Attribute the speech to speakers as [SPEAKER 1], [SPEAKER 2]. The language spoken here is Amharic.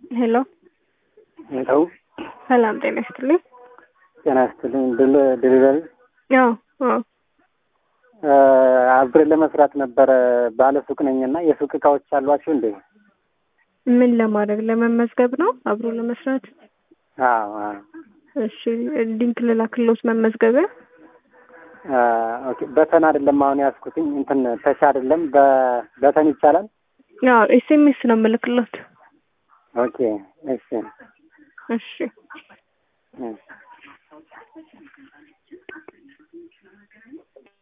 [SPEAKER 1] ሄሎ
[SPEAKER 2] ሄሎ
[SPEAKER 1] ሰላም ጤና ይስጥልኝ።
[SPEAKER 2] ጤና ይስጥልኝ። ዴሊቨሪ
[SPEAKER 1] ያው አዎ
[SPEAKER 2] አብረን ለመስራት ነበረ። ባለ ሱቅ ነኝና የሱቅ እቃዎች አሏችሁ እንዴ?
[SPEAKER 1] ምን ለማድረግ ለመመዝገብ ነው? አብሮ ለመስራት?
[SPEAKER 2] አዎ አዎ።
[SPEAKER 1] እሺ ሊንክ ልላክልዎት መመዝገቢያ?
[SPEAKER 2] ኦኬ በተን አይደለም አሁን ያዝኩትኝ እንትን ተሻ አይደለም በበተን ይቻላል?
[SPEAKER 1] ያው ኤስኤምኤስ ነው የምልክልዎት።
[SPEAKER 2] ኦኬ እሺ
[SPEAKER 1] እሺ
[SPEAKER 2] እሺ